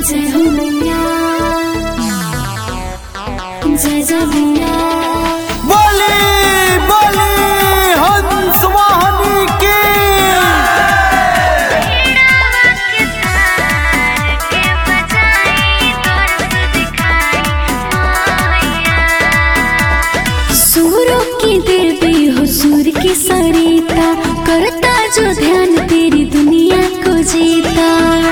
जय हो मैया जय जय मैया बोली बोली हंस वाहनी की सूरों की देवी हो सूर की सरिता करता जो ध्यान तेरी दुनिया को जीता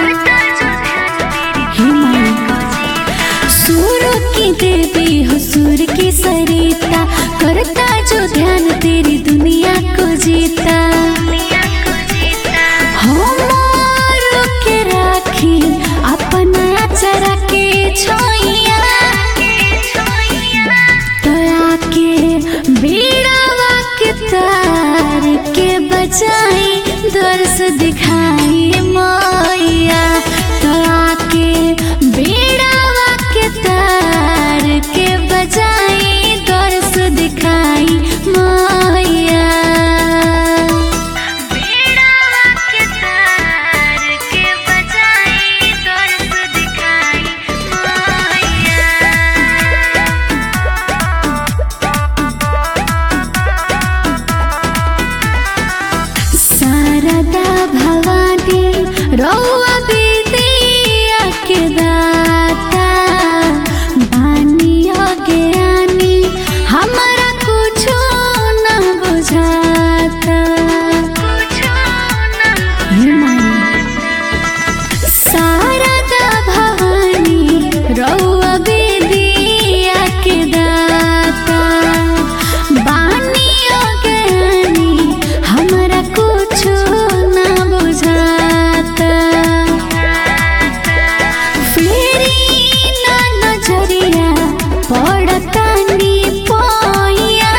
हे माँ सूरों की देवी हो सूर की सरिता करता जो ध्यान तेरी दुनिया को जीता हमारो के राखी अपना चरा के छोइया तोरा के बीड़ावा के तार के बचाई दर्श दिखाई मैया तोरा के बीड़ावा के तार के बचाई दर्श दिखाई मैया शारदा भवानी रौआ विद्या के दाता बानी ज्ञानी हमारा कुछो न बुझाता हे माई शारदा भवानी रौआ विद्या के दाता बानी ज्ञानी हमरा कुछो न बुझाता फेरी ना नजरिया पड़तानी पोइया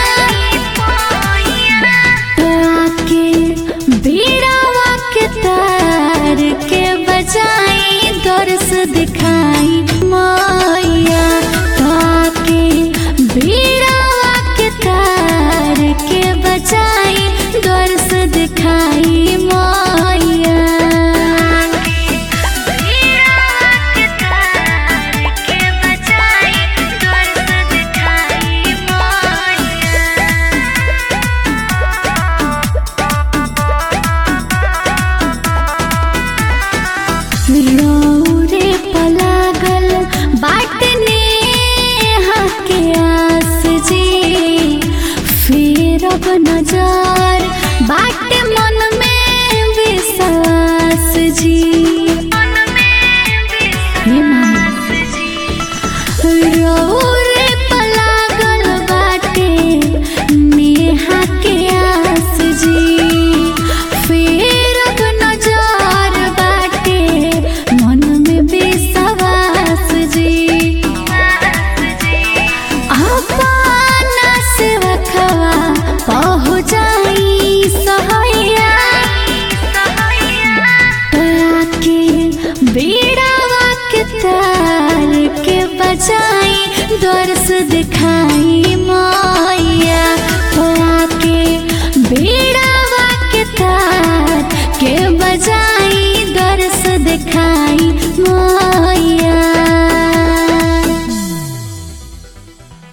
आके बीड़ावा के तार के बजाई दर्श दिखाई मैया आके बीड़ावा के तार के बजाई दर्श दिखाई मैया रौरे पलागल बाटने हके आस जी फिर अब नजर बाट मन में विश्वास जी हे माँ रौरे पलागल बाटे नेहा के आस जी फेर अब नजर बाटे मन में विश्वास जी अपना से रखवा पहुँचाई सहैया तोरा के बीड़ावा के तार के बजाई दर्श दिखाई